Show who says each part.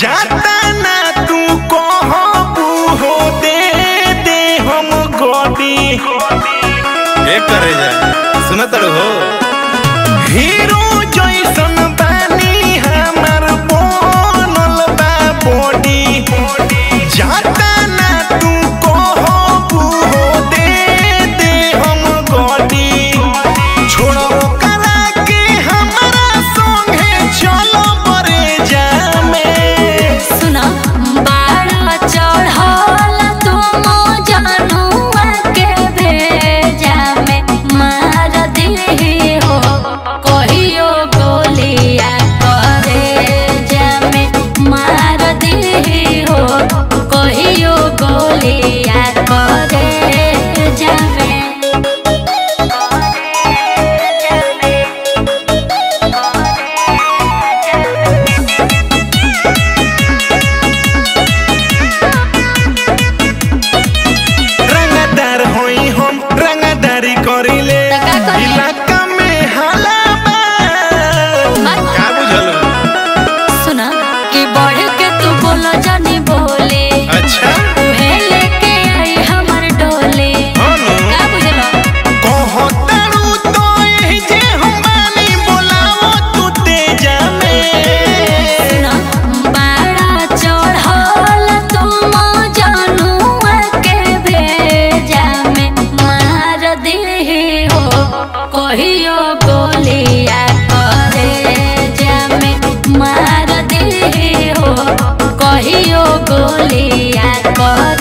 Speaker 1: जाता ना तू कहबू हो दे दे हम गोदी
Speaker 2: एक करे जाए सुना तड़ हो
Speaker 1: हीरो जैसन बानी हमर बनल बा बॉडी जाता ना तू कहबू हो दे दे हम गोदी छोड़ो करा के हमरा संगे चलो बरे जामे
Speaker 3: सुना बाड़ा चढ़ल तुम जनुआ के भेजा में मार दिही हो कहियो गोलिया करे जामे मार दिही हो कहियो गोलिया करे जामे
Speaker 1: रंगदार होई हम रंगदारी करिले
Speaker 3: त का करी?
Speaker 1: इलाका में हाला बा
Speaker 2: का बुझल
Speaker 3: सुना कि बढ़ के तू बोला जानी बोले
Speaker 2: अच्छा
Speaker 3: उहे लेके आई हमर डोले
Speaker 2: हाँ नु।
Speaker 3: का बुझलो
Speaker 1: कहतारू तो एही जे हम बानी बोलावो तू तेजा में
Speaker 3: सुना बाड़ा चढ़ल तुम जनुआ के भेजा में मार दिही हो कहियो गोलिया करे जामे मार दिही हो कहियो गोलिया करे